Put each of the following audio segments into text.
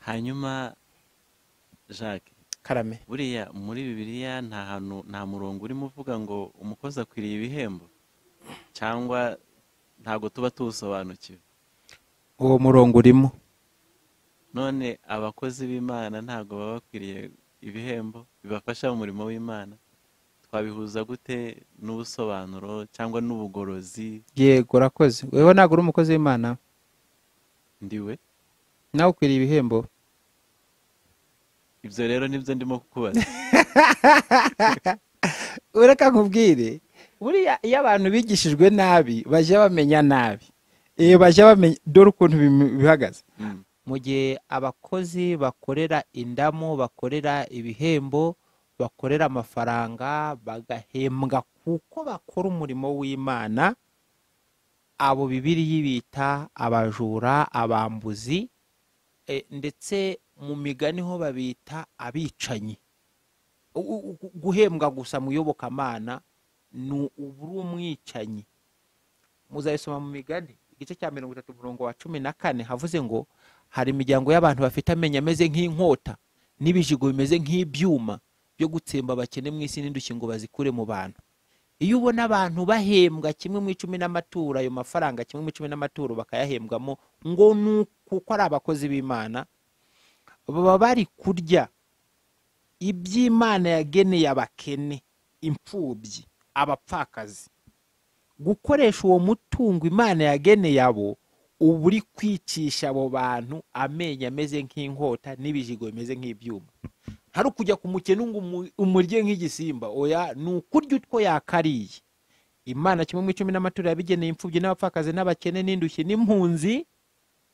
hanyuma jacques karame buriya muri bibiliya nta hantu nta murongo urimo uvuga ngo umukozi akwiriye ibihembo cyangwa ntabwo tuba tuwusobanukiwe uwo murongo urimo none abakozi b'imana ntabwo baba bakwiriye ibihembo bibafasha mu murimo w'imana twabihuza gute n'ubusobanuro cyangwa n'ubugorozi yego urakoze wewe ntabwo uri umukozi w'imana ndiwe nawe ukwiriye ibihembo ibyo rero nibyo ndimo kukubaza ureka nkubwire buriya iyo abantu bigishijwe nabi bajya bamenya nabi iyo bajya bamenya dore ukuntu bim- bihagaze Mm, mu gihe abakozi bakorera indamu bakorera ibihembo bakorera amafaranga bagahembwa kuko bakora umurimo w'imana abo bibiriya bita abajura abambuzi e, ndetse mu migani ho babita abicanyi U- u- u- guhembwa gusa mu iyobokamana ni uba uri umwicanyi muzayisoma mu migani igice cya mirongo itatu umurongo wa cumi na kane havuze ngo hari imiryango y'abantu bafite amenyo ameze nk'inkota n'ibijigo bimeze nk'ibyuma byo gutsemba abakene mu isi n'indushyi ngo bazikure mu bantu iyo ubona abantu bahembwa kimwe mu icumi n'amaturo ayo mafaranga kimwe mu icumi n'amaturo bakayahembwamo ngo ni uku- kuko ari abakozi b'imana baba bari kurya iby'imana yageneye abakene imfubyi abapfakazi gukoresha uwo mutungo imana yageneye abo uba uri kwicisha abo bantu amenyo ameze nk'inkota n'ibijigo bimeze nk'ibyuma hari ukujya ku mukene ngo umu- umurye nk'igisimba oya ni ukurya utwo yakariye imana kimwe mu icumi n'amaturo yabigeneye imfubyi n'abapfakazi n'abakene n'indushyi n'impunzi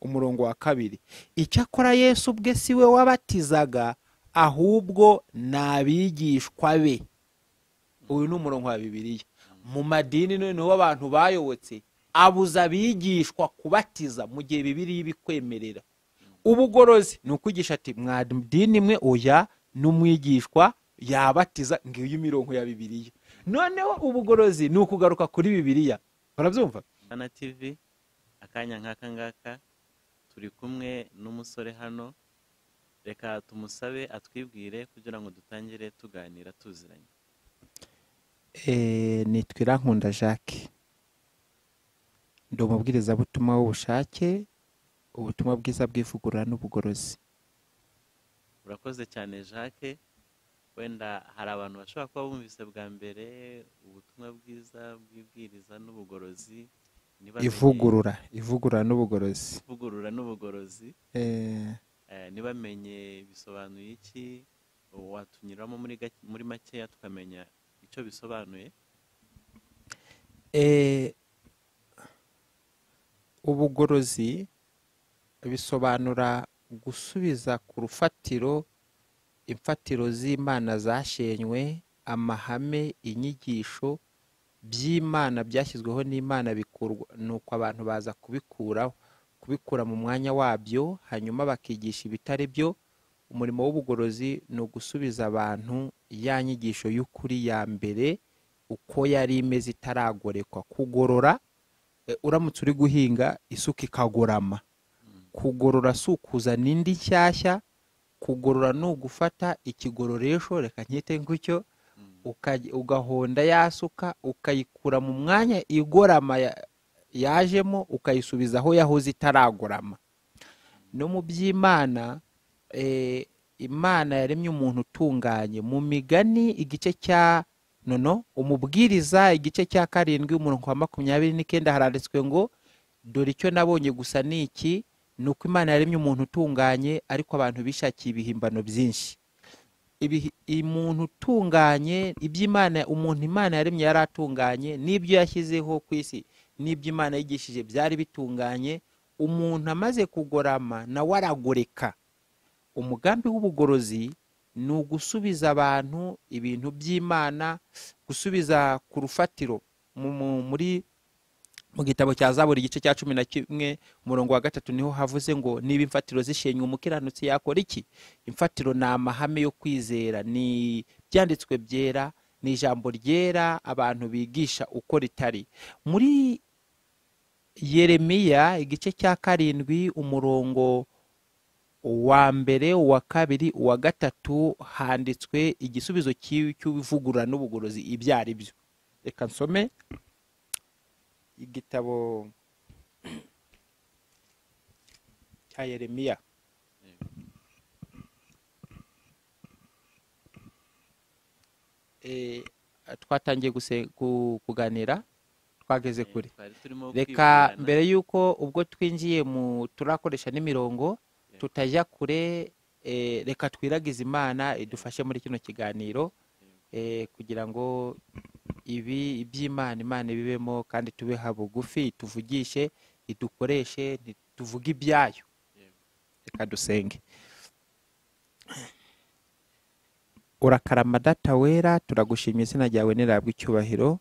umurongo wa kabiri icyakora yesu ubwe si we wabatizaga ahubwo ni abigishwa be uyu ni umurongo wa bibiliya mu madini noneho abantu bayobotse abuza abigishwa kubatiza mu gihe bibiriya ibikwemerera ubugorozi ni ukwigisha ati mwadini mwe oya n'umwigishwa yabatiza ngiyo imirongo ya bibiliya noneho ubugorozi ni ukugaruka kuri bibiliya barabyumva Hana TV akanya nk'aka ngaka turi kumwe n'umusore hano reka tumusabe atwibwire kugira ngo dutangire tuganira tuziranye Eh, nitwa irankunda jacques ndi umubwirizabutumwa w'ubushake ubutumwa bwiza bw'ivugurura n'ubugorozi urakoze cyane jacques wenda hari abantu bashobora kuba bumvise bwa mbere ubutumwa bwiza bw'ibwiriza n'ubugorozi ntibamenye- ivugurura ivugurura n'ubugorozi ivugurura n'ubugorozi Eh, Eh, ntibamenye bisobanuye iki watunyuramo muri gake- muri makeya tukamenya icyo bisobanuye eh, ubugorozi bisobanura gusubiza ku rufatiro imfatiro z'imana zashenywe amahame inyigisho by'imana byashyizweho n'imana bikurwa nuko abantu baza kubikuraho kubikura mu mwanya wabyo hanyuma bakigisha ibitari byo umurimo w'ubugorozi ni ugusubiza abantu ya nyigisho y'ukuri ya mbere uko yari imeze itaragorekwa kugorora e, uramutse uri guhinga isuka ikagorama kugorora si ukuzana indi nshyashya kugorora ni ugufata ikigororesho reka nkite gutyo Mm. ukaj- ugahonda ya suka ukayikura mu mwanya igorama ya- yajemo ukayisubiza aho yahoze itaragorama no mu by'imana eh, imana yaremye umuntu utunganye mu migani igice cya nono umubwiriza igice cya karindwi umurongo wa makumyabiri n'icyenda haranditswe ngo dore icyo nabonye gusa ni iki ni uko imana yaremye umuntu utunganye ariko abantu bishakiye ibihimbano byinshi ibihi- umuntu utunganye iby'imana umuntu imana yaremye yari atunganye n'ibyo yashyizeho ku isi n'ibyo imana yigishije byari bitunganye umuntu amaze kugorama nawe aragoreka umugambi w'ubugorozi ni ugusubiza abantu ibintu by'imana gusubiza ku rufatiro mu- mu- muri mu gitabo cya zaburi igice cya cumi na kimwe umurongo wa gatatu niho havuze ngo niba imfatiro zishenywe umukiranutsi yakora iki imfatiro ni amahame yo kwizera ni ibyanditswe byera ni ijambo ryera abantu bigisha uko ritari muri yeremiya igice cya karindwi umurongo uwa mbere uwa kabiri uwa gatatu handitswe igisubizo cy'ivugurura n'ubugorozi ibyo ari byo reka nsome igitabo cya yeremiya twatangiye kuganira twageze kure twari turimo reka kwibwirana. mbere y'uko ubwo twinjiye mu turakoresha n'imirongo tutajya kure eh, reka twiragize imana idufashe muri kino kiganiro eh, kugira ngo ibi iby'imana imana ibibemo kandi tubeha bugufi tuvugishe idukoreshe ntituvuge ibyayo Yego. reka dusenge urakarama data wera turagushimira izina ryawe nirabwa icyubahiro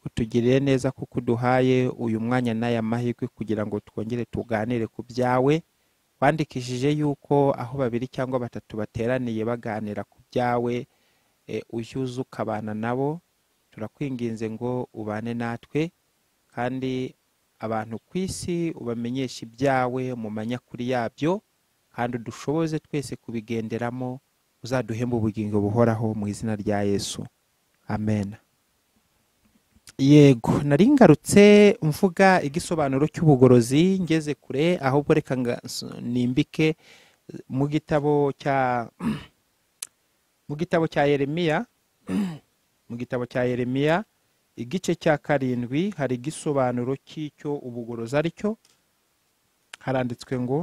utugirire neza kuko uduhaye uyu mwanya n'aya mahirwe kugira ngo twongere tuganire ku byawe wandikishije yuko aho babiri cyangwa batatu bateraniye baganira ku byawe e, ujye uza ukabana nabo turakwinginze ngo ubane natwe kandi abantu ku isi ubamenyeshe ibyawe mu manyakuri yabyo kandi udushoboze twese kubigenderamo uzaduhembe ubugingo buhoraho mu izina rya yesu amen yego nari ngarutse mvuga igisobanuro cy'ubugorozi ngeze kure ahubwo reka nga- s- nimbike mu gitabo cya mu gitabo cya yeremiya mu gitabo cya yeremiya igice cya karindwi hari igisobanuro cy'icyo ubugorozi ari cyo haranditswe ngo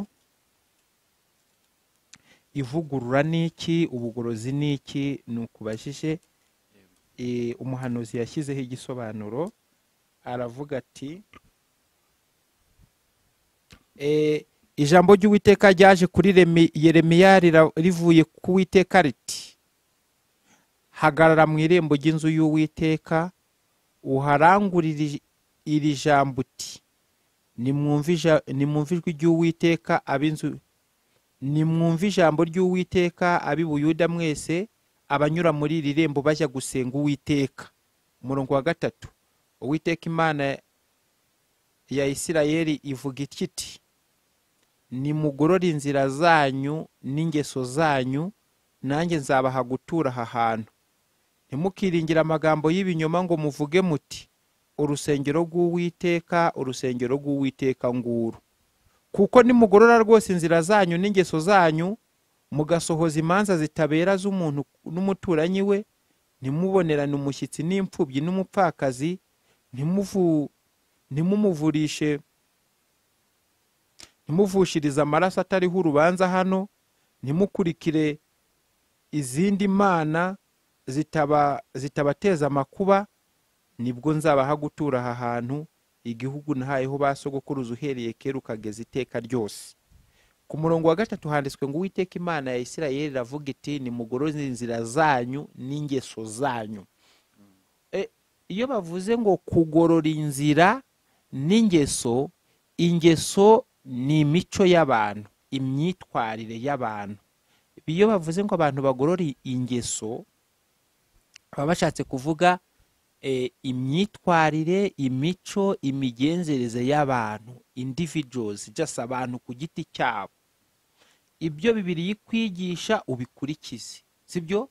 ivugurura ni iki ubugorozi ni iki ni ukubajije eh, umuhanuzi yashyizeho igisobanuro aravuga ati eh, ijambo ry'uwiteka ryaje kuri Remi- yeremiya rira- rivuye ku witeka riti hagarara mu irembo ry'inzu y'uwiteka uharangurire iri jambo uti nimwumve ija- nimwumve ijwi ry'uwiteka ab'inzu nimwumve ijambo ry'uwiteka ab'i buyuda mwese abanyura muri iri rembo bajya gusenga uwiteka umurongo wa gatatu uwiteka imana ya isirayeli ivuga itya iti nimugorore inzira zanyu n'ingeso zanyu nanjye nzabaha gutura aha hantu ntimukiringire amagambo y'ibinyoma ngo muvuge muti urusengero rw'uwiteka urusengero rw'uwiteka nguru kuko nimugorora rwose inzira zanyu n'ingeso zanyu mugasohoza imanza zitabera z'umuntu n'umuturanyi we ntimubonerane umushyitsi n'imfubyi n'umupfakazi ntimuvu- ntimumuvurishe ntimuvushirize amaraso atariho urubanza hano ntimukurikire izindi mana zitaba- zitabateza amakuba nibwo nzabaha gutura aha hantu igihugu nahayeho ba sogokuruza uhereye kera ukageza iteka ryose ku murongo wa gatatu handitswe ngo uwiteka imana ya isirayeli iravuga iti nimugoroze inzira zanyu n'ingeso zanyu E, iyo bavuze ngo kugorora inzira n'ingeso ingeso ni imico y'abantu imyitwarire y'abantu iyo bavuze ngo abantu bagorora ingeso baba bashatse kuvuga eh, imyitwarire imico imigenzereze y'abantu individuals just abantu ku giti cyabo ibyo bibiri ikwigisha ubikurikize sibyo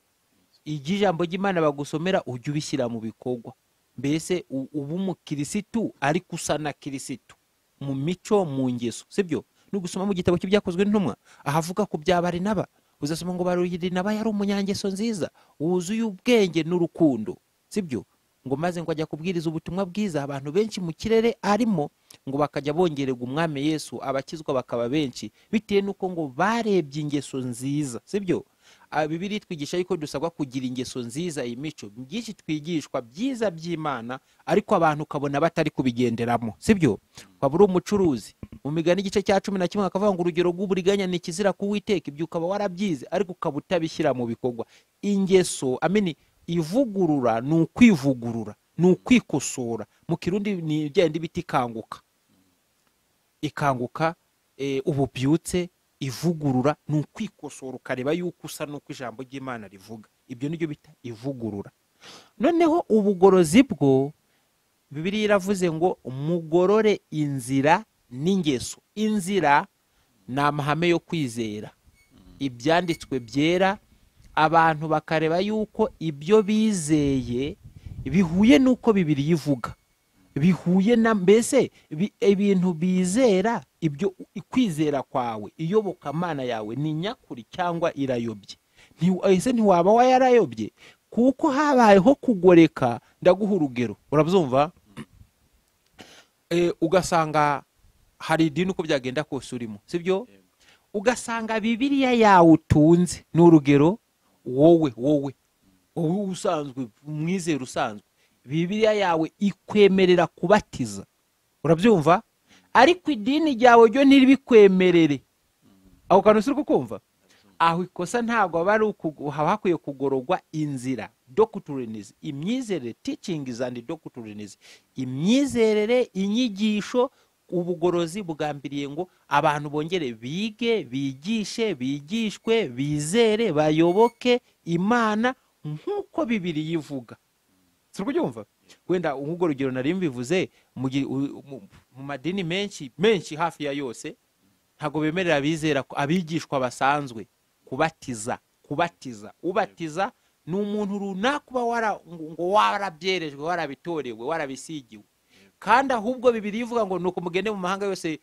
igihe ijambo ry'imana bagusomera ujye ubishyira mu bikorwa mbese u- uba umukirisitu ariko usa na kirisitu mu mico mu ngeso sibyo nugusoma mu gitabo cy'ibyakozwe n'intumwa ahavuga ku bya barinaba uzasoma ngo barinaba yari umunyangeso nziza wuzuye ubwenge n'urukundo sibyo ngo maze ngo ajya kubwiriza ubutumwa bwiza abantu benshi mu kirere arimo ngo bakajya bongererwa umwami yesu abakizwa bakaba benshi bitewe n'uko ngo barebye ingeso nziza sibyo Ah, bibiliya itwigisha yuko dusabwa kugira ingeso nziza imico byinshi twigishwa byiza by'imana ariko abantu ukabona batari kubigenderamo sibyo waba uri umucuruzi mu migani igice cya cumi na kimwe bakavuga ngo urugero rw'uburiganya ni ikizira kuwiteka ibyo ukaba warabyize ariko ukaba utabishyira mu bikorwa ingeso amini ivugurura ni ukwivugurura ni ukwikosora mu kirundi ni igenda ibiti ikanguka ikanguka eh, ubu byutse ivugurura ni ukwikosora ukareba yuko usa n'uko ijambo ry'imana rivuga ibyo nibyo bita ivugurura noneho ubugorozi bwo bibiliya iravuze ngo mugorore inzira n'ingeso inzira ni amahame yo kwizera ibyanditswe byera abantu bakareba yuko ibyo bizeye bihuye n'uko bibiri ivuga bihuye na mbese ibintu bizera ibyo kwizera kwawe iyobokamana yawe ni nyakuri cyangwa irayobye ese ntiwaba wayarayobye kuko habayeho kugoreka ndaguha urugero urabyumva ugasanga hari idini uko byagenda kose urimo si byo ugasanga bibiriya yawe utunze ni urugero wowe wowe wowe usanzwe umwizera usanzwe bibiriya yawe ikwemerera kubatiza urabyumva ariko idini ryawe ryo ntiribikwemerere ako kantu si kukumva aho ikosa ntabwo aba ari haba hakwiye kugororwa inzira docuturinizi imyizerere ticingizi andi docuturinizi imyizerere inyigisho ubugorozi bugambiriye ngo abantu bongere bige bigishe bigishwe bizere bayoboke imana nk'uko bibiri yivuga turi kubyumva wenda nk'ubwo rugero nari mbivuze mu madini menshi menshi hafi ya yose ntabwo bemerera abizera abigishwa basanzwe kubatiza kubatiza ubatiza ni umuntu runaka uba ngo warabyerejwe warabitorewe warabisigiwe kandi ahubwo bibiri ivuga ngo ni uko mugende mu mahanga yose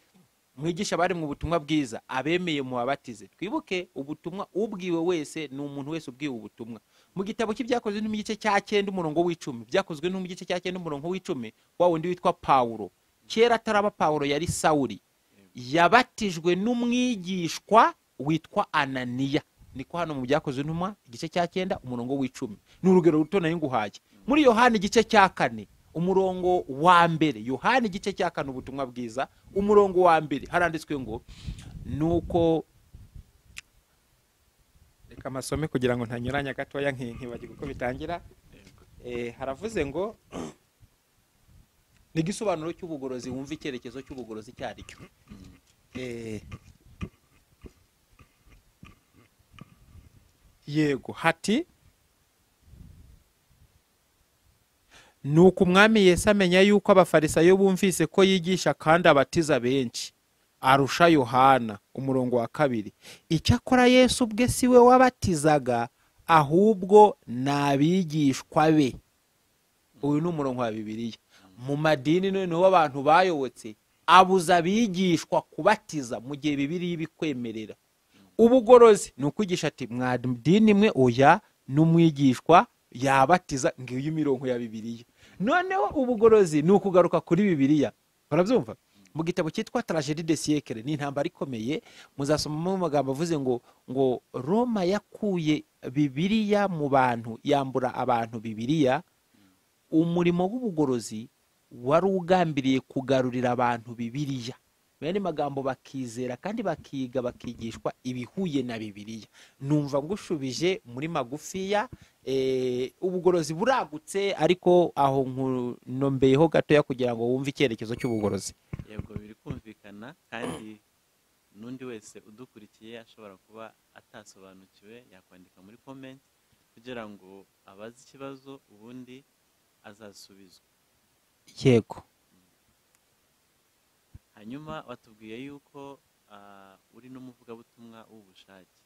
mwigisha bari mu butumwa bwiza abemeye muhabatize twibuke ubutumwa ubwiwe wese ni umuntu wese ubwiwe ubutumwa mu gitabo cy'ibyakozwe no mu gice cya cyenda umurongo w'icumi byakozwe no mu gice cya cyenda umurongo w'icumi wa wundi witwa pawulo kera ataraba pawulo yari sawuri yabatijwe n'umwigishwa witwa ananiya niko hano mu byakozwe intumwa igice cya cyenda umurongo w'icumi ni urugero ruto nari nguhaye muri yohani igice cya kane umurongo wa mbere yohani igice cya kane ubutumwa bwiza umurongo wa mbere haranditswe ngo nuko reka amasome kugira ngo ntanyuranya gatoya nkibagirwe uko bitangira haravuze ngo ni igisobanuro cy'ubugorozi wumva icyerekezo cy'ubugorozi icyo ari cyo yego hati ni uko umwami yesi amenya yuko abafarisayo bumvise ko yigisha kandi abatiza benshi arusha yohana umurongo wa kabiri icyakora yesu ubwe si we wabatizaga ahubwo ni abigishwa be uyu ni umurongo wa bibiliya mu madini noneho abantu bayobotse abuza abigishwa kubatiza mu gihe bibiriya ibikwemerera ubugorozi ni ukwigisha ati mwadini imwe oya n'umwigishwa yabatiza ngiyo imirongo ya bibiliya noneho ubugorozi ni ukugaruka kuri bibiliya barabyumva mu gitabo cyitwa tarajedi de siyekere ni intambara ikomeye muzasomamo amagambo avuze ngo ngo roma yakuye bibiriya mu bantu yambura abantu bibiriya umurimo w'ubugorozi wari ugambiriye kugarurira abantu bibiriya bene magambo bakizera kandi bakiga bakigishwa ibihuye na bibiriya numva ngushubije muri magufiya ubugorozi buragutse ariko aho nkunombeyeho gatoya kugira ngo wumve icyerekezo cy'ubugorozi yego biri kumvikana kandi n'undi wese udukurikiye ashobora kuba atasobanukiwe yakwandika muri komenti kugira ngo abaze ikibazo ubundi azasubizwe yego hanyuma batubwiye yuko uri n'umuvugabutumwa w'ubushake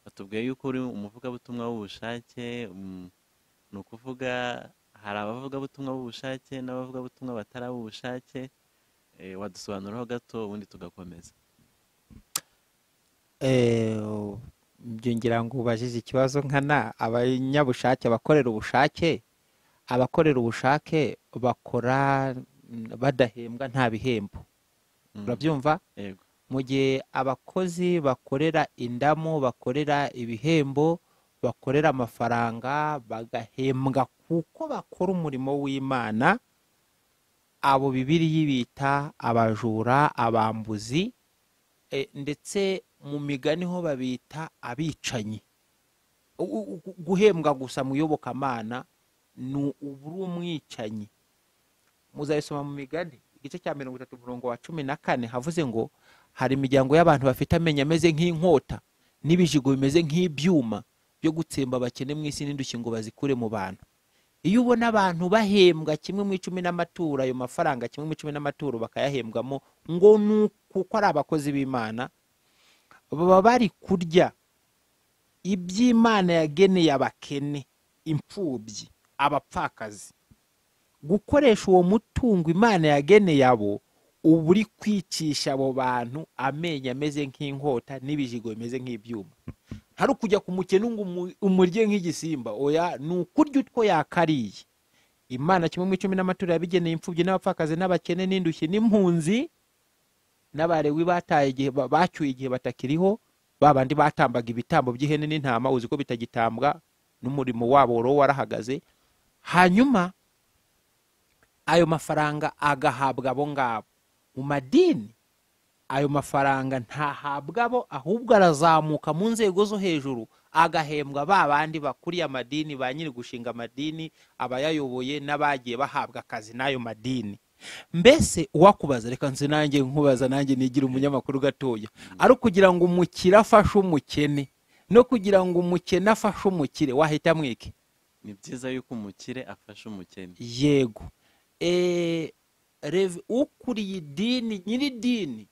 batubwiye yuko uri umuvugabutumwa w'ubushake ni ukuvuga hari abavugabutumwa b'ubushake n'abavugabutumwa batari ab'ubushake wadusobanuraho gato ubundi tugakomeza byongera ngo ubajije ikibazo nkana abanyabushake abakorera ubushake abakorera ubushake bakora badahembwa nta bihembo urabyumva mu gihe abakozi bakorera indamo bakorera ibihembo bakorera amafaranga bagahembwa kuko bakora umurimo w'imana abo bibiri yibita abajura abambuzi ndetse mu migani ho babita abicanyi guhembwa gusa mu iyobokamana ni uburi umwicanyi muzayisoma mu migani igice cya mirongo itatu umurongo wa cumi na kane havuze ngo hari imiryango y'abantu bafite amenyo ameze nk'inkota n'ibijigo bimeze nk'ibyuma byo gutsemba abakene mu isi n'indushyi ngo bazikure mu bantu iyo ubona abantu bahembwa kimwe mu icumi n'amaturo ayo mafaranga kimwe mu icumi n'amaturo bakayahembwamo ngo ni kuko ari abakozi b'imana baba bari kurya iby'imana yageneye abakene imfubyi abapfakazi gukoresha uwo mutungo imana yageneye abo uba uri kwicisha abo bantu amenyo ameze nk'inkota n'ibijigo bimeze nk'ibyuma hari ukujya ku mukene ngo umurye nk'igisimba oya ni ukurya utwo yakariye imana kimwe mu icumi n'amatora yabigeneye imfubyi n'abapfakazi n'abakene n'indushyi n'impunzi n'abarewi bataye igihe bacyuye igihe batakiriho babandi batambaga ibitambo by'ihene n'intama uzi ko bitagitambwa n'umurimo wabo wari warahagaze hanyuma ayo mafaranga agahabwa abo ngabo mu madini ayo mafaranga ntahabwa abo ahubwo arazamuka mu nzego zo hejuru agahembwa ba bandi bakuriye amadini ba nyiri gushinga amadini abayayoboye n'abagiye bahabwa akazi n'ayo madini mbese uwakubaza reka nzi nanjye nkubaza nanjye nigira umunyamakuru gatoya ari ukugira ngo umukire afashe umukene no kugira ngo umukene afashe umukire wahita mwike ni byiza yuko umukire afasha umukene yego ukuriye idini nyir'idini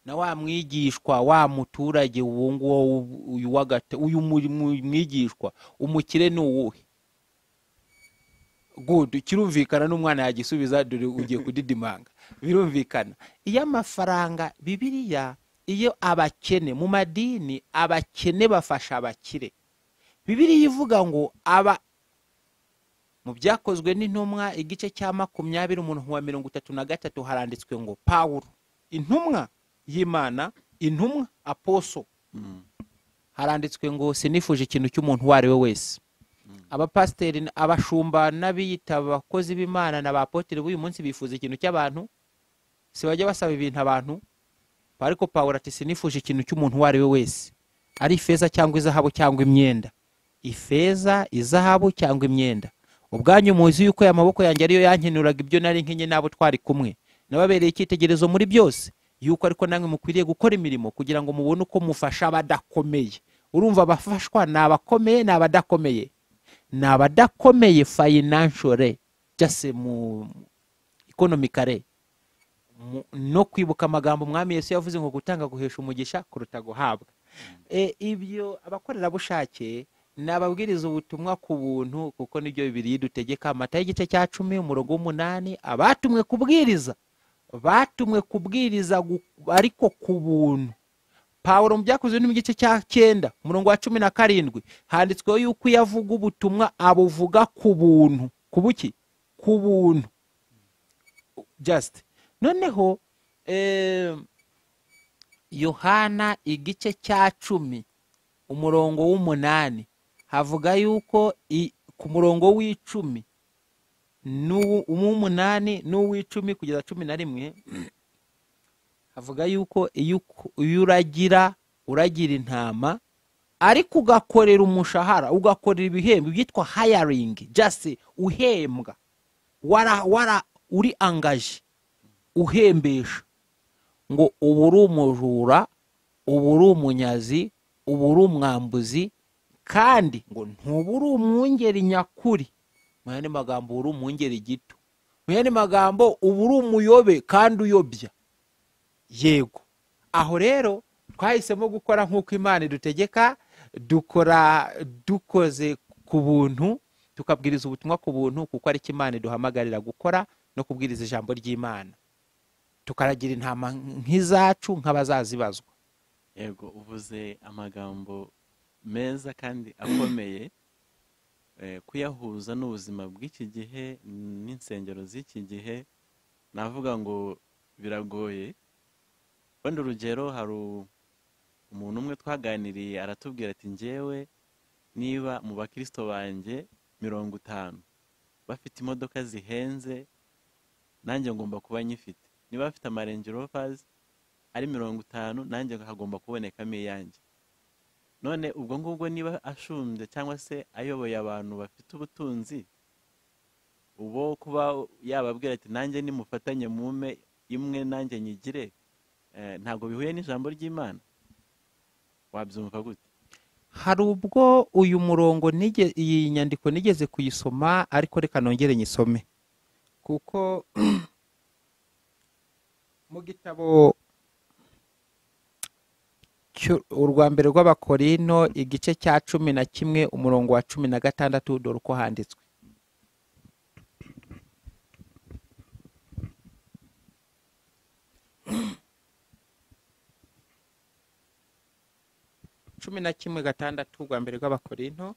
na wa mwigishwa wa muturage uwo nguwo uyu uyu mwigishwa umukire ni uwuhe gudu kirumvikana n'umwana yagisubiza dore ugiye kudidimanga birumvikana iyo amafaranga bibiriya iyo abakene mu madini abakene bafasha abakire bibiriya ivuga ngo aba mu byakozwe n'intumwa igice cya makumyabiri umuntu wa mirongo itatu na gatatu haranditswe ngo pawuro intumwa y'imana intumwa aposo haranditswe ngo sinifuje ikintu cy'umuntu uwo ari we wese abapasiteri abashumba n'abiyita abakozi b'imana na ba poteri b'uyu munsi bifuza ikintu cy'abantu si bajya basaba ibintu abantu ariko pawuro ati sinifuje ikintu cy'umuntu uwo ari we wese ari ifeza cyangwa izahabu cyangwa imyenda ifeza izahabu cyangwa imyenda ubwanyu muzi yuko aya maboko yanjye ariyo yankenuraga ibyo nari nkenye n'abo twari kumwe nababereye icyitegerezo muri byose yuko ariko namwe mukwiriye gukora imirimo kugira ngo mubone uko mufasha abadakomeye urumva abafashwa ni abakomeye ni abadakomeye ni abadakomeye fayinanshore byose mu ikonomikare no kwibuka amagambo umwami Yesu yavuze ngo gutanga guhesha umugisha kuruta guhabwa ibyo abakorerabushake ni ababwiriza ubutumwa ku buntu kuko nibyo bibiri dutegeka amata y'igice cya cumi umurongo w'umunani abatumwe kubwiriza batumwe kubwiriza ariko ku buntu pawuro mu byakozwe no mu gice cya cyenda umurongo wa cumi na karindwi handitsweho yuko iyo avuga ubutumwa abuvuga ku buntu ku buki ku buntu jasite noneho yohana igice cya cumi umurongo w'umunani havuga yuko ku murongo w'icumi n'uw'umunani n'uw'icumi kugeza cumi na rimwe avuga yuko iyo uragira uragira intama ariko ugakorera umushahara ugakorera ibihembo byitwa hayaringi jase uhembwa wara wara uri angaje uhembesha ngo ubu uri umujura ubu uri umunyazi ubu uri umwambuzi kandi ngo ntuba uri umwungeri nyakuri mu yandi magambo uri umwungeri gito mu yandi magambo ubu uri umuyobe kandi uyobya yego aho rero twahisemo gukora nk'uko imana idutegeka dukora dukoze ku buntu tukabwiriza ubutumwa ku buntu kuko ariko imana iduhamagarira gukora no kubwiriza ijambo ry'imana tukaragira intama nk'izacu nk'abazazibazwa yego uvuze amagambo meza kandi akomeye kuyahuza n'ubuzima bw'iki gihe n'insengero z'iki gihe navuga ngo biragoye wenda urugero hari umuntu umwe twaganiriye aratubwira ati ngewe niba mu bakirisito banjye mirongo itanu bafite imodoka zihenze nanjye ngomba kuba nyifite niba bafite amarengerovazi ari mirongo itanu nanjye hagomba kubonekamo iyanjye none ubwo ngubwo niba ashumbye cyangwa se ayoboye abantu bafite ubutunzi ubo kuba yababwira ati nanjye nimufatanye mume imwe nanjye nyigire ntabwo bihuye n'ijambo ry'imana wabyumva gute hari ubwo uyu murongo iyi nyandiko nigeze kuyisoma ariko reka nongere nyisome kuko mu gitabo cy'u- urwa mbere rw'abakorino igice cya cumi na kimwe umurongo wa cumi na gatandatu dore uko handitswe cumi na kimwe gatandatu urwa mbere rw'abakorino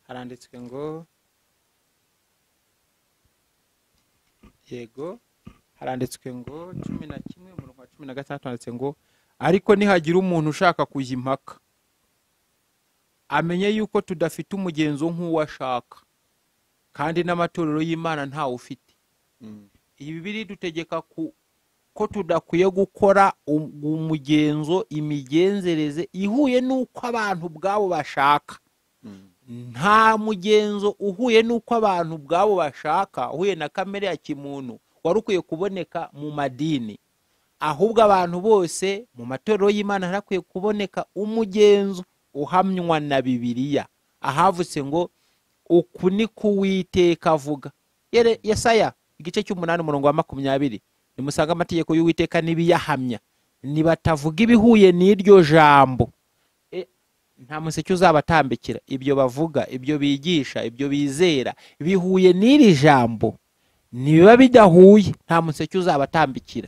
haranditswe ngo yego haranditswe ngo cumi na kimwe umurongo wa cumi na gatandatu handitse ngo ariko nihagira umuntu ushaka kujya impaka amenye yuko tudafite umugenzo nk'uwo ashaka kandi n'amatorero y'imana ntawe ufite Mm. iyi bibiri dutegeka ku- ko tudakwiye gukora um- umugenzo imigenzereze ihuye n'uko abantu ubwabo bashaka Mm. nta mugenzo uhuye n'uko abantu ubwabo bashaka uhuye na kamere ya kimuntu wari ukwiye kuboneka mu madini ahubwo abantu bose mu matorero y'imana harakwiye kuboneka umugenzo uhamywa na bibiliya ahavutse ngo uku ni kuwiteka avuga Yere- yesaya igice cy'umunani umurongo wa makumyabiri nimusange amategeko y'uwiteka n'ibiyahamya nibatavuga ibihuye n'iryo jambo E, nta museke uzabatambikira ibyo bavuga ibyo bigisha ibyo bizera bihuye n'iri jambo ntibiba bidahuye nta museke uzabatambikira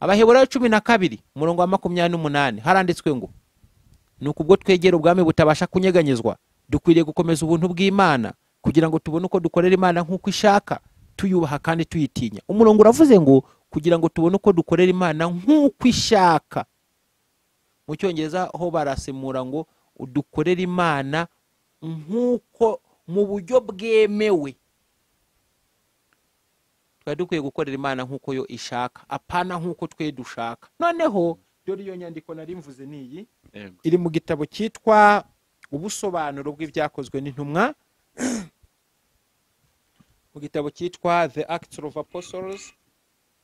abaheburayo cumi na kabiri umurongo wa makumyabiri n'umunani haranditswe ngo nuko ubwo twegera ubwami butabasha kunyeganyezwa dukwiriye gukomeza ubuntu bw'imana kugira ngo tubone uko dukorera imana nk'uko ishaka tuyubaha kandi tuyitinya umurongo uravuze ngo kugira ngo tubone uko dukorera imana nk'uko ishaka mu cyongereza ho barasemura ngo udukorere imana nk'uko mu buryo bwemewe twari dukwiye gukorera imana nk'uko yo ishaka apana nk'uko twe dushaka noneho dore iyo nyandiko nari mvuze ni iyi Yego. iri mu gitabo cyitwa ubusobanuro bw'ibyakozwe n'intumwa mu gitabo cyitwa the acts of apostles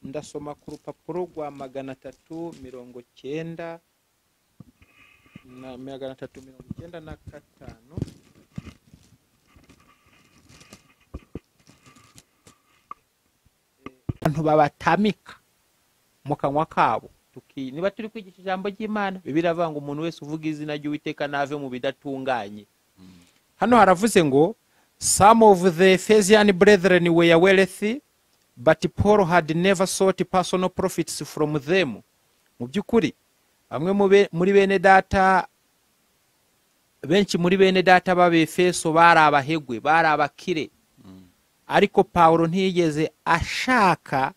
ndasoma ku rupapuro rwa magana atatu mirongo cyenda na magana atatu mirongo icyenda na gatanu abantu babatamika mu kanwa kabo tuki niba turi kwigisha ijambo ry'imana bibiri avuga ngo umuntu wese uvuga izina ry'uwiteka nave mu bidatunganye hano haravuze ngo some of the Ephesian brethren were wealthy but paul had never sought personal profits from them mu by'ukuri bamwe mu be- muri bene data benshi muri bene data b'abefeso bari abahegwe bari abakire Mm. ariko pawulo ntiyigeze ashaka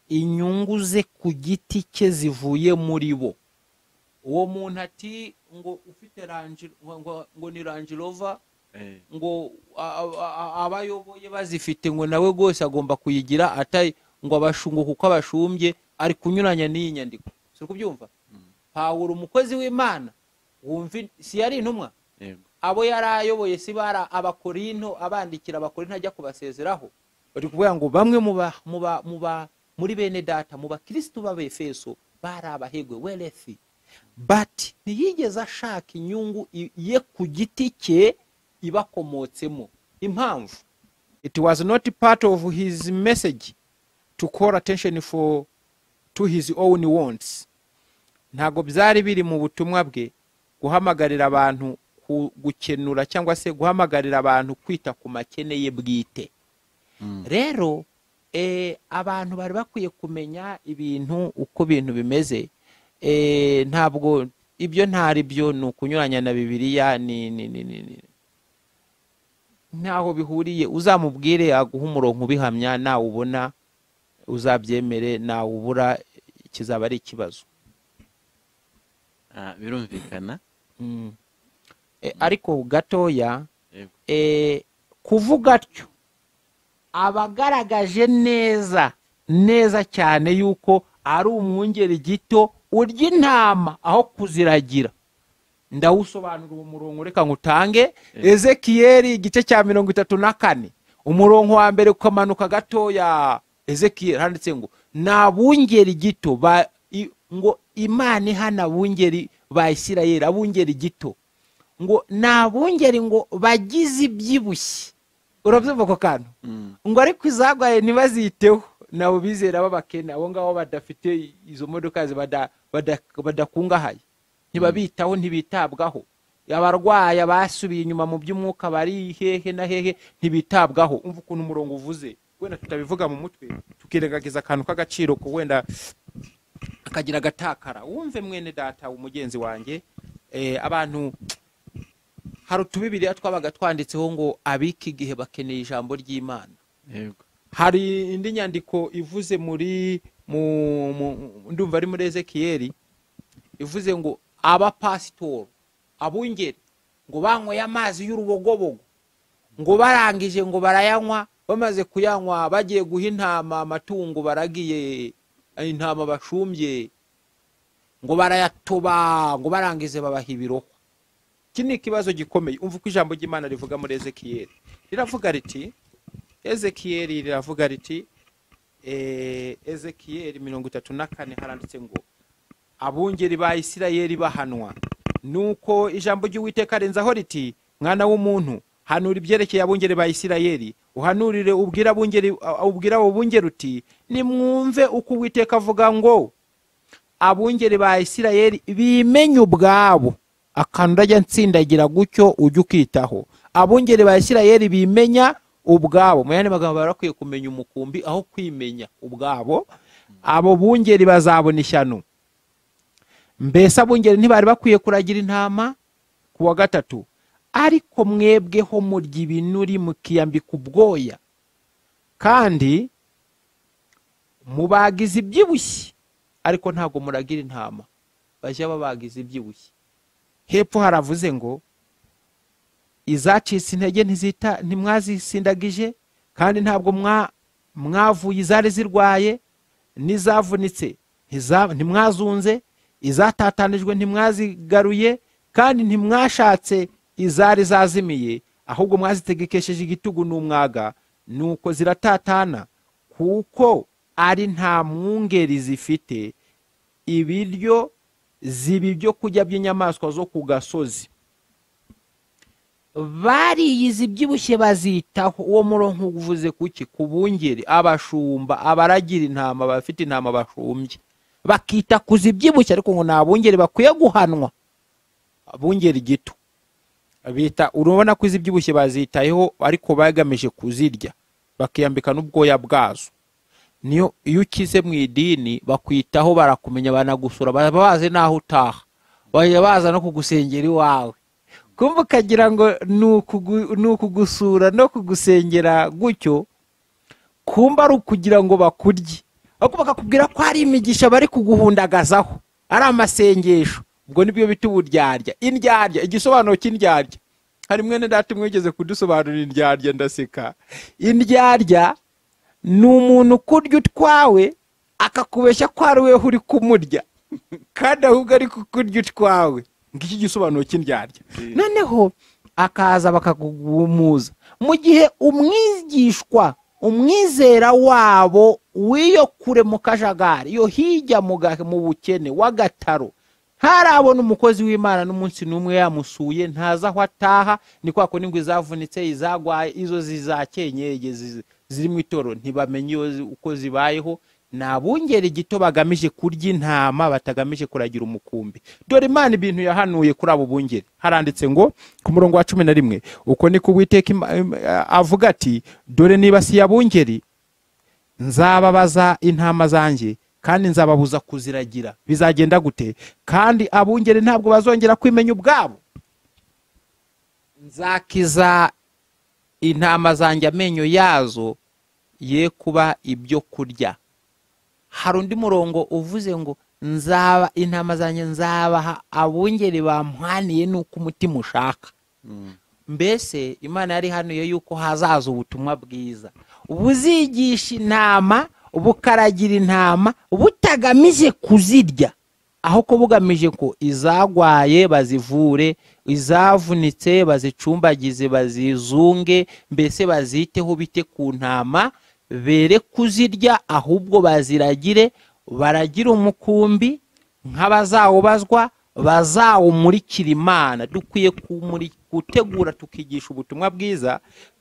inyungu ze ku giti cye zivuye muri bo uwo muntu ati ngo ufite rangi ngo, ngo, ngo ni rangi rover Eh, ngo a- a- a- abayoboye bazifite ngo nawe rwose agomba kuyigira atari ngo abashungu kuko abashumbye ari kunyuranya n'iyi nyandiko si kubyumva Mm. pawulo umukozi w'imana wumva si yari intumwa yego. abo yari ayoboye si bara abakorinto abandikira abakorinto ajya kubasezeraho bari kuvuga ngo bamwe mu ba- mu ba- mu ba- muri bene data mu bakirisitu b'abefeso bari abahegwe werefi bati ntiyigeze ashaka inyungu i- ye ku giti cye ibakomotsemo impamvu it was not part of his message to call attention for to his own wants ntabwo byari biri mu butumwa bwe guhamagarira abantu ku- gukenura cyangwa se guhamagarira abantu kwita ku makene ye bwite Mm. rero eh, abantu bari bakwiye kumenya ibintu uko ibintu bimeze Eh, ntabwo ibyo ntari byo ni ukunyuranya na bibiliya ni ni ni ni ni ntaho bihuriye uzamubwire aguha umurongo ubihamya nawubona uzabyemere nawubura kizaba ari ikibazo Ah, birumvikana Mm. Eh, ariko gatoya Yego. eh, kuvuga atyo abagaragaje neza neza cyane yuko ari umwungeri gito urya intama aho kuziragira ndawusobanura uwo murongo reka ngutange Eh. ezekiyeli igice cya mirongo itatu na kane umurongo wa mbere ukamanuka gatoya ezekiyeli handitse ngo nta bungeri gito ba- i- ngo imana ihana bungeri ba isirayeli abungeri gito ngo nta bungeri ngo bagize ibyibushye urabyumva ako kantu Mm. ngo ariko izagwaye ntibaziteho nabo bizera b'abakene abo ngabo badafite izo modoka ziba bada- bada- badakungahaye ntibabitaho ntibitabwaho abarwayi basubiye inyuma mu by'umwuka bari hehe na hehe ntibitabwaho umva ukuntu umurongo uvuze wenda tutabivuga mu mutwe tukirengagiza akantu k'agaciro ko wenda akagira agatakara wumve mwene data umugenzi wanjye abantu hari utubibiriya twabaga twanditseho ngo abika igihe bakeneye ijambo ry'imana hari indi nyandiko ivuze muri mu ndumva ari muri ezekiyeri ivuze ngo abapasitori abungeri ngo banyweye amazi y'urubogobogo ngo barangije ngo barayanywa bamaze kuyanywa bagiye guha intama amatungo baragiye intama bashumbye ngo barayatoba ngo barangize babaha ibiroho iki ni ikibazo gikomeye umva uko ijambo ry'imana rivuga muri ezekiyeri riravuga riti ezekiyeri riravuga riti ezekiyeri mirongo itatu na kane haranditse ngo abungeri ba isirayeri bahanwa nuko ijambo ry'uwiteka arenzaho riti mwana w'umuntu hanura ibyerekeye abungeri ba isirayeri uhanurire ubwira abungeri ubwira abo bungeri uti nimwumve uko uwiteka avuga ngo abungeri ba isirayeri bimenye ubwabo akantu urajya nsindagira gutyo ujye ukitaho abungeri ba isirayeri bimenya ubwabo mu yandi magambo barakwiye kumenya umukumbi aho kwimenya ubwabo abo bungeri bazabona ishyano mbese abungeri ntibari bakwiye kuragira intama ku wa gatatu ariko mwebweho murya ibinuri mukiyambika ubwoya kandi mubagize ibyibushye ariko ntabwo muragira intama bajya babagiza ibyibushye hepfo haravuze ngo izacitse intege ntizita ntimwazisindagije kandi ntabwo mwavuye izari zirwaye n'izavunitse ntimwazunze izatatanijwe ntimwazigaruye kandi ntimwashatse izari zazimiye ahubwo mwazitegekesheje igitugu n'umwaga nuko ziratatana kuko ari nta mwungeri zifite ibiryo ziba ibyo kurya by'inyamaswa zo ku gasozi bariyize ibyibushye bazitaho uwo murongo uvuze kuki ku bungeri abashumba abaragira intama abafite intama bashumbye bakita ku zibyibushye ariko ngo ni abungeri bakwiye guhanwa abungeri gito bita urabona ko izibyibushye bazitayeho ariko bagamije kuzirya bakiyambika n'ubwoya bwazo niyo iyo ukize mu idini bakwitaho barakumenya banagusura baba bazi n'aho utaha bajya baza no kugusengera iwawe kumva ukagira ngo ni ukugusura no kugusengera gutyo kumva ari ukugira ngo bakurye ahubwo bakakubwira ko hari imigisha bari kuguhundagazaho ari amasengesho ubwo nibyo bita uburyarya indyarya igisobanuro cy'indyarya hari mwene data mwigeze kudusobanurira indyarya ndaseka indyarya ni umuntu ukurya utwawe akakubeshya ko ari wowe uri kumurya kandi ahubwo ari kukurya utwawe ngiki gisobanuro cy'indyarya noneho akaza bakakugumuza mu gihe umwigishwa umwizera wabo w'iyo kure mu kajagari iyo hirya mu bukene w'agataro ntarabona umukozi w'imana n'umunsi n'umwe yamusuye ntazi aho ataha ni kwa kundi ngo izavunitse izagwaye izo zizakenyege ziri mu itoro ntibamenye uko zibayeho ni abungeri gito bagamije kurya intama batagamije kuragira umukumbi dore imana ibintu yahanuye kuri abo bungeri haranditse ngo ku murongo wa cumi na rimwe uko ni kuwiteka avuga ati dore nibasiye abungeri nzababaza intama zanjye kandi nzababuza kuziragira bizagenda gute kandi abungeri ntabwo bazongera kwimenya ubwabo nzakiza intama zanjye amenyo yazo ye kuba ibyo kurya hari undi murongo uvuze ngo nzaba intama zanjye nzabaha abungeri bamuhaniye nuko umutima ushaka mbese imana yari hanuye yuko hazaza ubutumwa bwiza buzigisha intama bukaragira intama butagamije kuzirya aho ko bugamije ko izagwaye bazivure izavunitse bazicumbagize bazizunge mbese baziteho bite ku ntama bere kuzirya ahubwo baziragire baragira umukumbi nk'abazawubazwa bazawumurikira imana dukwiye gutegura tukigisha ubutumwa bwiza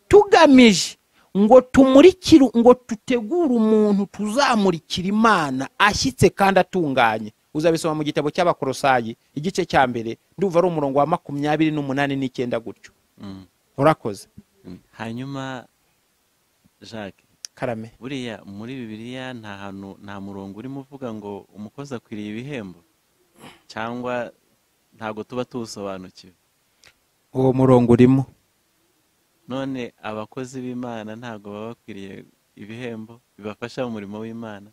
tugamije ngo tumurikire ngo tutegure umuntu tuzamurikira imana ashyitse kandi atunganye uzabisoma mu gitabo cy'abakorosayi igice cya mbere ndumva ari umurongo wa makumyabiri n'umunani n'icyenda gutyo Mm. urakoze Mm. hanyuma jacques karame buriya muri bibiliya nta hantu nta murongo urimo uvuga ngo umukozi akwiriye ibihembo cyangwa ntabwo tuba tuwusobanukiwe uwo murongo urimo none abakozi b'imana ntabwo baba bakwiriye ibihembo bibafasha mu murimo w'imana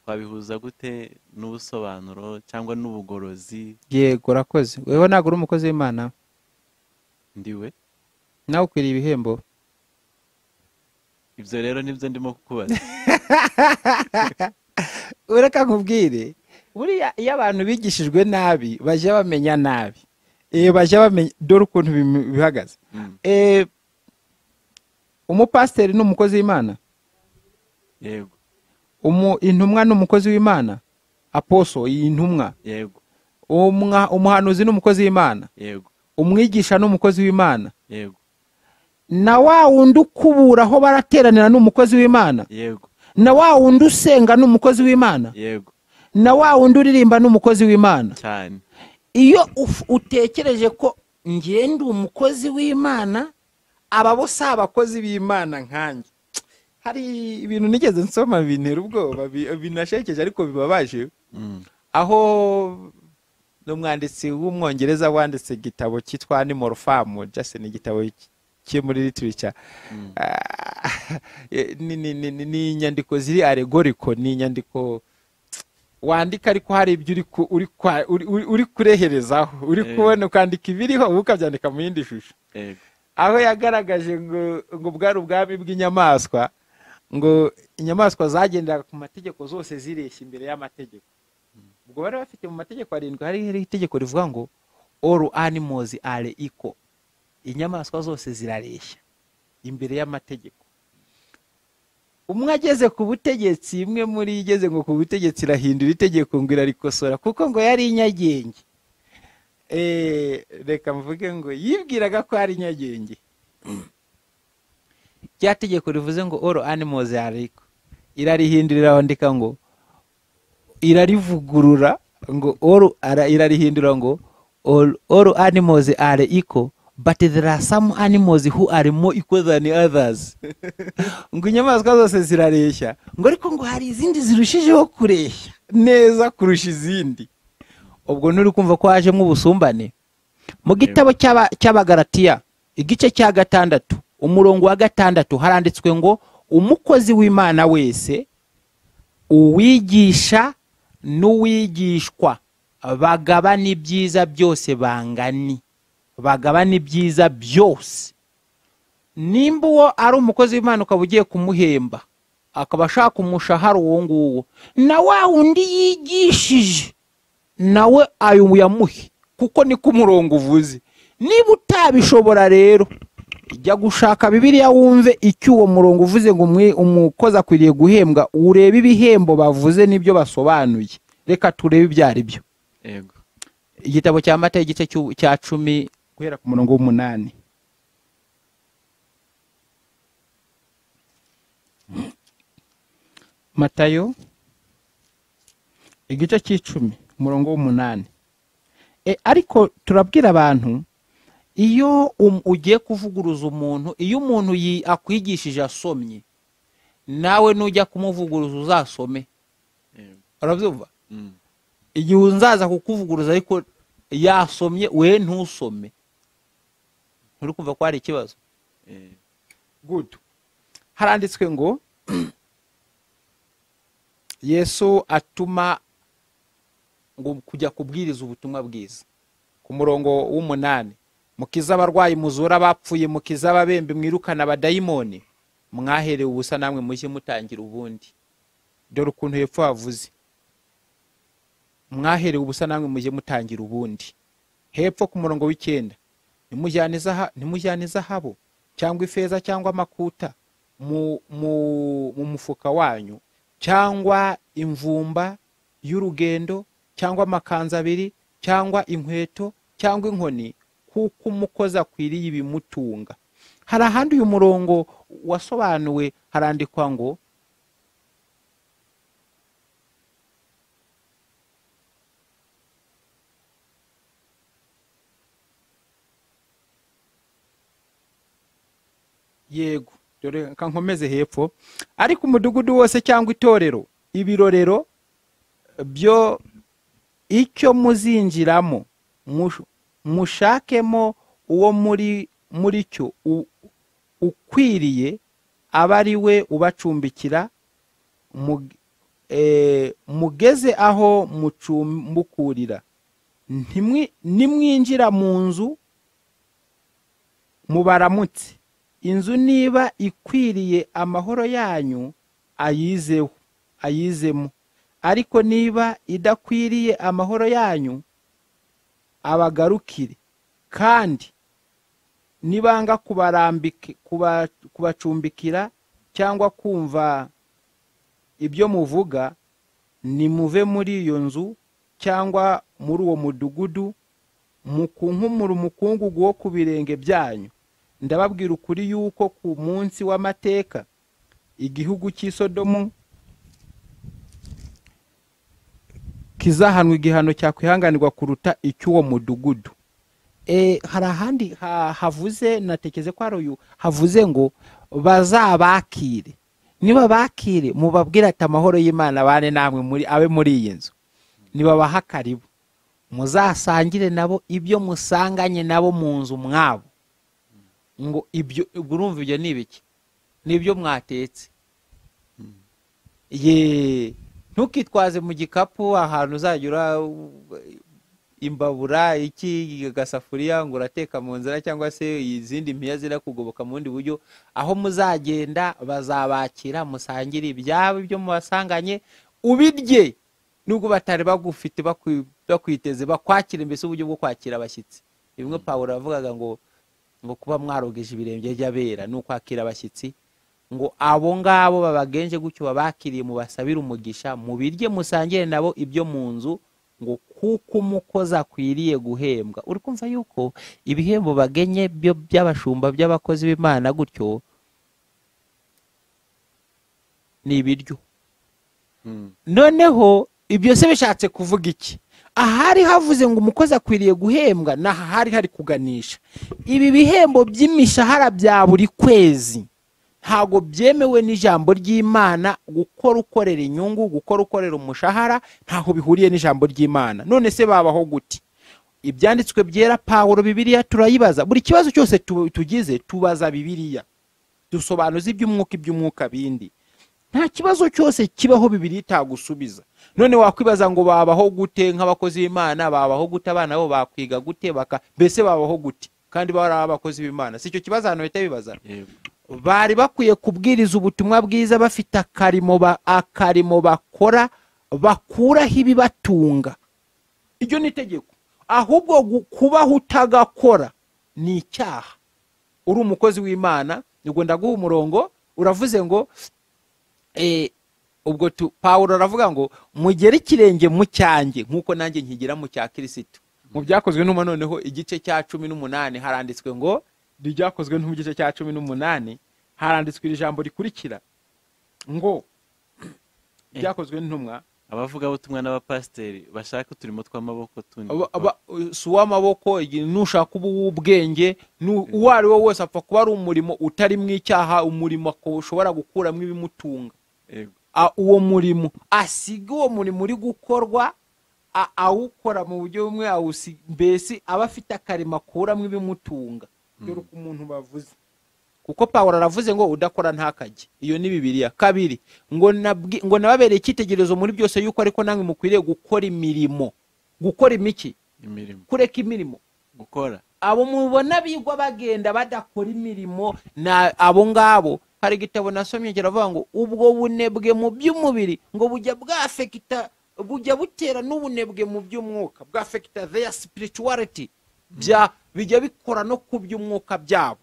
twabihuza gute n'ubusobanuro cyangwa n'ubugorozi yego urakoze wewe ntabwo uri umukozi w'imana ndiwe nawe ukwiriye ibihembo ibyo rero nibyo ndimo kukubaza ureka nkubwire buriya iyo abantu bigishijwe nabi bajya bamenya nabi Eh, bajya bamenya dore ukuntu bim- bihagaze Mm. Eh, umupasiteri ni umukozi w'imana yego Umu- intumwa ni umukozi w'imana aposo iyi ntumwa yego Umwa- umuhanuzi ni umukozi w'imana yego umwigisha ni umukozi w'imana yego na wa wundi ukubura aho barateranira ni umukozi w'imana yego na wa wundi usenga ni umukozi w'imana yego na wa wundi uririmba ni umukozi w'imana cyane iyo uf- utekereje ko njye ndi umukozi w'imana aba bo si abakozi b'imana nkanjye hari ibintu nigeze nsoma bintera ubwoba bi- binashekeje ariko bibabaje Mm. aho ni umwanditsi w'umwongereza wanditse igitabo cyitwa animal farm just ni igitabo ki- kiri muri literature Mm. Ah, ni ni- ni- ni- ni inyandiko ziri aregoriko ni inyandiko wandika ariko hari ibyo uri ku- uri kwa- uri- uri- uri kureherezaho uri Eh. kubona ukandika ibiriho ubu ukabyandika mu yindi shusho yego aho yagaragaje ngo ngo bwari ubwami bw'inyamaswa ngo inyamaswa zagenderaga ku mategeko zose zireshya imbere y'amategeko ubwo bari bafite mu mategeko arindwi hari hari itegeko rivuga ngo all animals are equal inyamaswa zose zirareshya imbere y'amategeko umwe ageze ku butegetsi imwe muri yo igeze ngo ku butegetsi irahindura itegeko ngo irarikosora kuko ngo yari inyagenge Eh, reka mvuge ngo yibwiraga ko ari nyagenge rya tegeko rivuze ngo all animals are equal irarihindurira bandika ngo irarivugurura ngo all ara- irarihindura ngo all, all animals are equal but there are some animals who are more equal than others ngo inyamaswa zose zirareshya ngo ariko ngo hari izindi zirushijeho kureshya neza kurusha izindi ubwo nturi kumva ko hajemo ubusumbane mu gitabo cy'aba- cy'abagaratiya igice cya gatandatu umurongo wa gatandatu haranditswe ngo umukozi w'imana wese uwigisha n'uwigishwa bagabana ibyiza byose bangani bagabana ibyiza byose nimba uwo ari umukozi w'imana ukaba ugiye kumuhemba akaba ashaka umushahara uwo nguwo na wa wundi yigishije nawe ayo uyamuhe kuko niko umurongo uvuze niba utabishobora rero jya gushaka bibiliya wumve icyo uwo murongo uvuze ngo umwe- umukozi akwiriye guhembwa urebe ibihembo bavuze n'ibyo basobanuye reka turebe ibyo ari byo yego igitabo cya mata igice cy'u- cya cumi guhera ku murongo w'umunani matayo igice cy'icumi umurongo w'umunani e, ariko turabwira abantu iyo um- ugiye kuvuguruza umuntu iyo umuntu yi- akwigishije asomye nawe nujya kumuvuguruza uzasome yego urabyumva Mm. igihe uzaza kukuvuguruza ariko yasomye we ntusome nturi kumva ko hari ikibazo Eh, good haranditswe ngo yesu atuma ngo kujya kubwiriza ubutumwa bwiza ku murongo w'umunani mukiza abarwayi muzura abapfuye mukiza ababembe mwirukana abadayimoni mwaherewe ubusa namwe mujye mutangira ubundi dore ukuntu hepfo havuze mwaherewe ubusa namwe mujye mutangira ubundi hepfo ku murongo w'icyenda nimujyane izaha- nimujyane izahabo cyangwa ifeza cyangwa amakuta mu, mu, mu mufuka wanyu cyangwa imvumba y'urugendo cyangwa amakanzu abiri cyangwa inkweto cyangwa inkoni kuko umukozi akwiriye ibimutunga hari ahandi uyu murongo wasobanuwe harandikwa ngo yego dore reka nkomeze hepfo ariko umudugudu wose cyangwa itorero ibirorero byo icyo muzinjiramo mushakemo uwo muri muri cyo ukwiriye aba ari we ubacumbikira mugeze aho mucumbukurira nimwinjira mu nzu mubaramutse inzu niba ikwiriye amahoro yanyu ayizeho ayizemo ariko niba idakwiriye amahoro yanyu abagarukire kandi nibanga kubacumbikira cyangwa kumva ibyo muvuga nimuve muri iyo nzu cyangwa muri uwo mudugudu mukunkumura umukungugu wo ku birenge byanyu ndababwira ukuri yuko ku munsi w'amateka igihugu cy'isodomu kizahanwa igihano cyakwihanganirwa kuruta icy'uwo mudugudu hari ahandi havuze natekeze ko hari uyu havuze ngo bazabakire niba bakire mubabwire ati amahoro y'imana abane namwe muri abe muri iyi nzu nibabaha karibu muzasangire nabo ibyo musanganye nabo mu nzu mwabo ngo ibyo urumva ibyo ni ibiki nibyo mwatetse yeee ntukitwaze mu gikapu ahantu uzajya ura imbabura iki agasafuriya ngo urateka mu nzira cyangwa se izindi mpiya zirakugoboka mu bundi buryo aho muzagenda bazabakira musangire ibyabo ibyo mubasanganye ubirye nubwo batari bagufite bakwiteze bakwakira mbese uburyo bwo kwakira abashyitsi bimwe pawuro yavugaga ngo ngo kuba mwarogeje ibirenge by'abera ni ukwakira abashyitsi ngo abo ngabo babagenje gutyo babakiriye mubasabire umugisha mubirye musangire nabo ibyo mu nzu ngo kuko umukozi akwiriye guhembwa uri kumva yuko ibihembo bagenye byo by'abashumba by'abakozi b'imana gutyo ni ibiryo noneho ibyo se bishatse kuvuga iki ahari havuze ngo umukozi akwiriye guhembwa n'aha hari hari kuganisha ibi bihembo by'imishahara bya buri kwezi ntabwo byemewe n'ijambo ry'imana gukora ukorera inyungu gukora ukorera umushahara ntaho bihuriye n'ijambo ry'imana none se babaho gute ibyanditswe byera pawuro bibiriya turayibaza buri kibazo cyose tugize tubaza bibiriya dusobanuza iby'umwuka iby'umwuka bindi nta kibazo cyose kibaho bibiri itagusubiza none wakwibaza ngo babaho gute nk'abakozi b'imana babaho gute abana bo bakwiga gute baka mbese babaho gute kandi bari abakozi b'imana si icyo kibazo hano bahita bibaza bari bakwiye kubwiriza ubutumwa bwiza bafite akarimo bakora bakuraho ibibatunga iryo ni itegeko ahubwo kubaho utagakora ni icyaha uri umukozi w'imana ugomba guha umurongo uravuze ngo ubwo pawuro aravuga ngo mugere ikirenge mu cyanjye nk'uko nanjye nkigera mu cya kirisitu mu byakozwe n'ubu noneho igice cya cumi n'umunani haranditswe ngo ryakozwe no mu gice cya cumi n'umunani haranditswe iri jambo rikurikira ngo ryakozwe n'intumwa abavugabutumwa n'abapasiteri bashaka uturimo tw'amaboko tundi si uw'amaboko nushaka uba uw'ubwenge uwo ari we wese apfa kuba ari umurimo utari mu icyaha umurimo ushobora gukuramo ibimutunga uwo murimo asiga uwo murimo uri gukorwa awukora mu buryo bumwe mbese aba afite akarima akuramo ibimutunga dore uko umuntu bavuze kuko pawuro aravuze ngo udakora ntakajye iyo ni bibiriya kabiri ngo nababereye icyitegererezo muri byose yuko ariko namwe mukwiriye gukora imirimo gukora imiki kureka imirimo gukora abo mubona bigwa bagenda badakora imirimo abo ngabo hari igitabo nasomye kiravuga ngo ubwo bunebwe mu by'umubiri ngo bujya bwafekita bujya butera n'ubunebwe mu by'umwuka bwafekita theya sipiricuwariti bijya bikora no ku by'umwuka byabo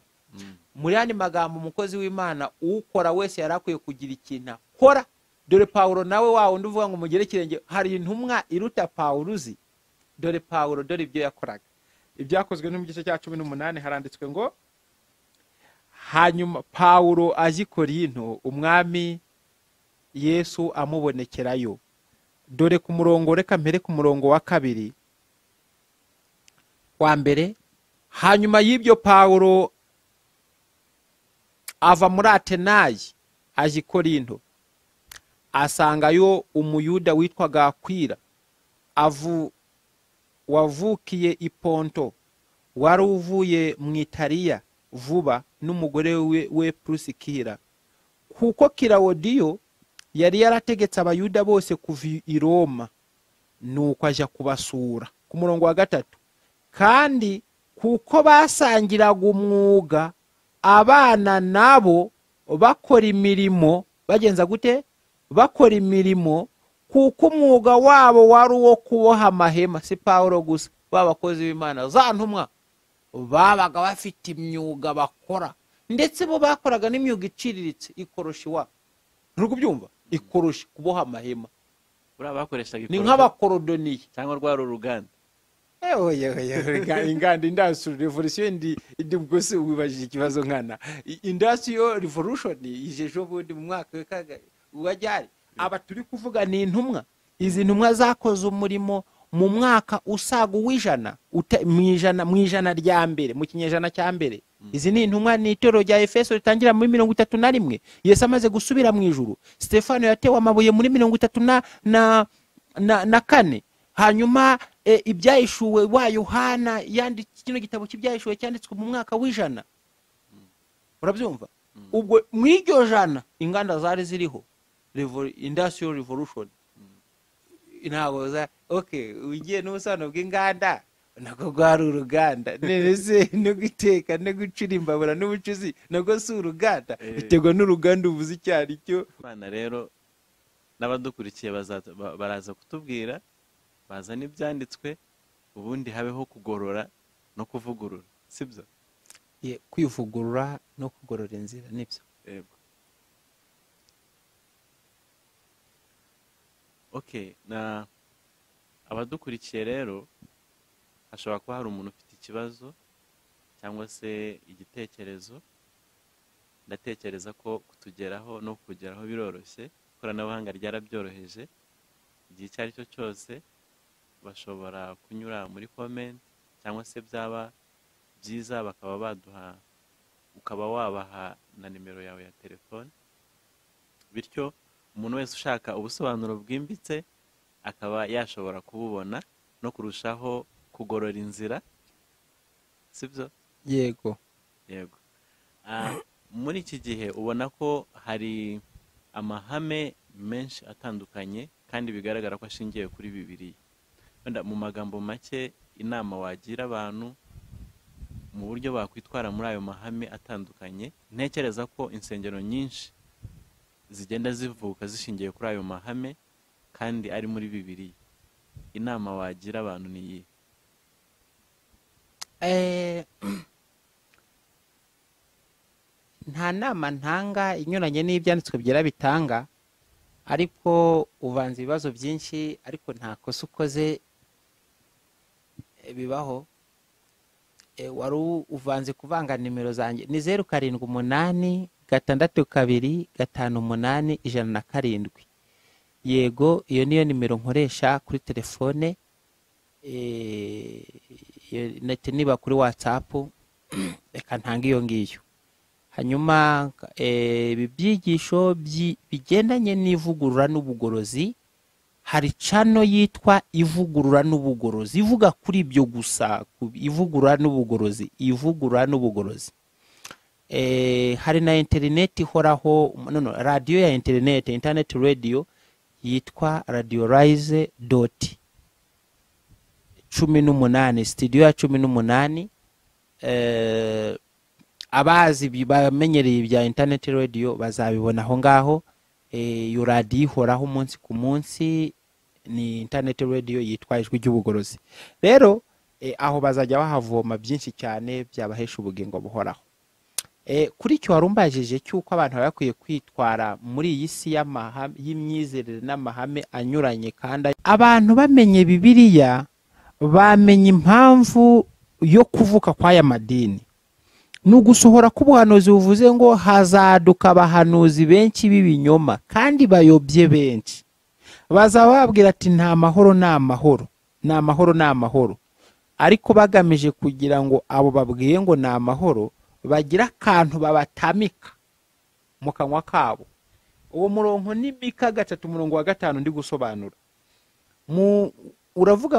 muri andi magambo umukozi w'imana uwukora wese yari akwiye kugira ikintu akora dore pawuro nawe wa wundi uvuga ngo mugere ikirenge hari intumwa iruta pawuro uzi dore pawuro dore ibyo yakoraga ibyakozwe no mu gice cya cumi n'umunani haranditswe ngo hanyuma pawuro aje i korinto umwami yesu amubonekerayo dore ku murongo reka mbere ku murongo wa kabiri wa mbere hanyuma y'ibyo pawuro ava muri atenayi aje i korinto asangayo umuyuda witwaga akwira avu wavukiye i ponto wari uvuye mu itariya vuba n'umugore we we purusikira kuko kirawodiyo yari yarategetse abayuda bose kuva i roma nuko ajya kubasura ku murongo wa gatatu kandi kuko basangiraga umwuga abana nabo bakora imirimo bagenza gute bakora imirimo kuko umwuga wabo wari uwo kuboha amahema si paul gusa babakozi b'imana za ntumwa babaga bafite imyuga bakora ndetse bo bakoraga n'imyuga iciriritse ikoroshi wa nturi kubyumva ikoroshi kuboha amahema buriya bakoreshaga ni ikoroshi nk'abakorodoniye cyangwa rwari uruganda inganda indasitiri revolisiyo indi bwose wibajije ikibazo nkana indasitiri revolushoni ije ejo bundi mu mwaka wa kagari wajyari aba turi kuvuga ni intumwa izi ntumwa zakoze umurimo mu mwaka usaga uw'ijana uta- mu ijana mu ijana rya mbere mu kinyejana cya mbere izi ni intumwa ni itorero rya efeso ritangira muri mirongo itatu na rimwe yesu amaze gusubira mu ijuru stefano yatewe amabuye muri mirongo itatu na na na, na kane hanyuma e, ibyahishuwe wa yohana yanditse kino gitabo cy'ibyahishuwe cyanditswe mu mwaka w'ijana urabyumva ubwo mu iryo jana inganda zari ziriho Revo- industrial revolution ntabwo za ok ugiye n'ubusobanuro bw'inganda nabwo rwari uruganda none se no guteka no gucura imbabura n'ubucuzi nabwo si uruganda Eh. biterwa n'uruganda uvuze icyo ari cyo abana rero n'abadukurikiye baza- ba- baraza kutubwira bazana ibyanditswe ubundi habeho kugorora no kuvugurura sibyo Ye, kwivugurura no kugorora inzira nibyo yego ok na abadukurikiye rero hashobora kuba hari umuntu ufite ikibazo cyangwa se igitekerezo ndatekereza ko kutugeraho no kugeraho biroroshye ikoranabuhanga ryarabyoroheje igihe icyo ari cyo cyose bashobora kunyura muri komenti cyangwa se byaba byiza bakaba baduha ukaba wabaha na nimero yawe ya telefone bityo umuntu wese ushaka ubusobanuro bwimbitse akaba yashobora kububona no kurushaho kugorora inzira sibyo yego yego Ah, muri iki gihe ubona ko hari amahame menshi atandukanye kandi bigaragara ko ashingiye kuri bibiri wenda mu magambo make inama wagira abantu mu buryo bakwitwara muri ayo mahame atandukanye ntekereza ko insengero nyinshi zigenda zivuka zishingiye kuri ayo mahame kandi ari muri bibiri inama wagira abantu ni iyi Eh, nta nama ntanga inyuranye n'ibyanditswe byera bitanga ariko uvanze ibibazo byinshi ariko nta kosa ukoze eh, bibaho Eh, wari u- uvanze kuvanga nimero zanjye ni zeru karindwi umunani gatandatu kabiri gatanu umunani ijana na karindwi yego iyo niyo nimero nkoresha kuri telefone eh, iyo- nete niba kuri watsapu reka ntange iyo ngiyo hanyuma eh, ibi byigisho byi- bigendanye n'ivugurura n'ubugorozi hari cano yitwa ivugurura n'ubugorozi ivuga kuri ibyo gusa ku- ivugurura n'ubugorozi ivugurura n'ubugorozi Eh, hari na interineti ihoraho no, no, radiyo ya interineti interineti radiyo yitwa radiyolayize doti cumi n'umunani sitidiyo ya cumi n'umunani eh, abazi ibi- bamenyereye ibya interineti radiyo bazabibona aho ngaho Eh, iyo radiyo ihoraho umunsi ku munsi ni interineti radiyo yitwa ijwi ry'ubugorozi rero eh, aho bazajya bahavoma byinshi cyane byabahesha ubugingo buhoraho Eh, kuri icyo wari umbajije cy'uko abantu baba bakwiye kwitwara muri iyi si y'amahame- y'imyizerere n'amahame anyuranye kandi abantu bamenye bibiliya bamenye impamvu yo kuvuka kw'aya madini ni ugusohora k'ubuhanuzi buvuze ngo hazaduka abahanuzi benshi b'ibinyoma kandi bayobye benshi bazaba babwira ati nta mahoro ni amahoro ni amahoro ni amahoro ariko bagamije kugira ngo abo babwiye ngo ni amahoro bagire akantu babatamika mu kanwa kabo uwo murongo ni mika gatatu umurongo wa gatanu ndi gusobanura uravuga